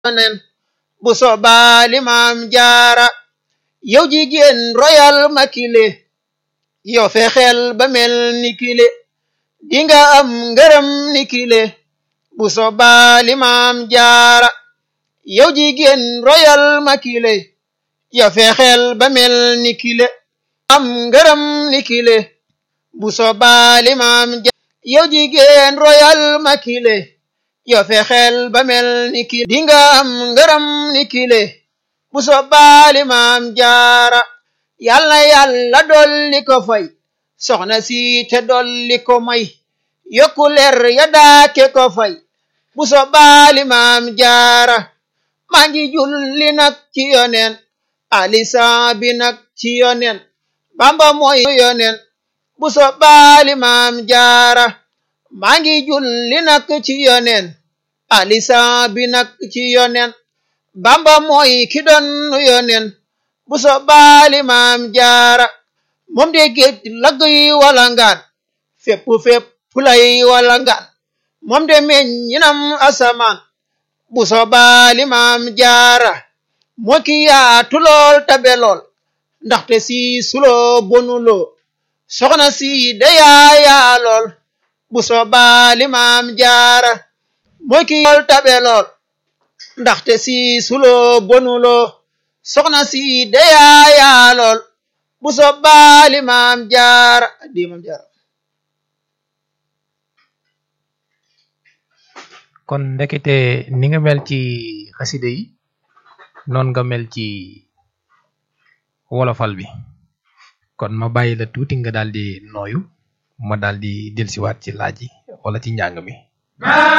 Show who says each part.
Speaker 1: nen bu soobaa limaam jaara yow jigéen royal makile yow fexeel ba mel ni kile dinga am ngërëm ni kile bu soobaa limaam jaara yow jigéen royal makile yow fexeel ba mel ni kile am ngërëm ni kile bu soobaa limaam jaara yow jigéen royal makile yow fexeel ba mel ni kile dinga am ngërëm ni kile bu soobaa limaam jaara yàlla yàlla dolli ko fay soxna si te dolli ko may yokku leer ya daake ko fay bu soobaa limaam jaara maa ngi julli nag ci yoneen alisan bi nag ci yoneen bamba mooy yoneen bu soobaa limaam jaara maa ngi julli nag ci yoneen alisan bi nag ci yoneen bamba mooy ki doon yoneen bu soobaa limaam jaara moom de géej lagg yi wala ngaan fépp fépp lay wala ngaan moom de meññinam asamaan bu soobaa limaam jaara moo ki yaatu lool tabe lool ndaxte si suloo bonuloo soxna si de yaayaa lool bu soobaa limaam jaara moo ki lool tabe lool ndaxte si suloo bonuloo soxna si de yaayaa lool bu soobaa limaam jaara di maam jaara
Speaker 2: kon ndekete ni nga mel ci xaside yi noon nga mel ci wolofal bi kon ma bàyyi la tuuti nga daal di nooyu ma daal di dellusiwaat ci laaj yi wala ci njàng mi